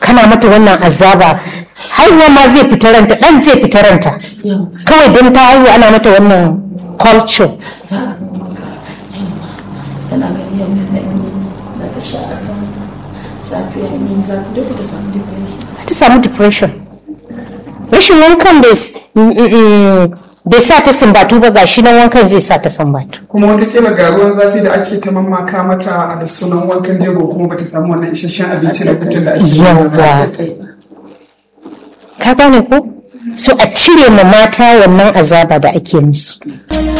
kana mata wannan azaba haihuwa ma zai fita ranta dan zai fita ranta kawai don ta haihu ana mata wannan culture tana ganin yau na yi da ta sha azaba safiya ne za ta duka ta samu depression ta samu depression rashin wankan bai sa ta sumbatu ba gashi nan wankan zai sa ta sumbatu kuma watakila ga ruwan zafi da ake ta mamaka mata da sunan wankan jego kuma bata samu wannan isasshen abinci da hutun da ake yawa ka gane ko so a cire ma mata wannan azaba da ake musu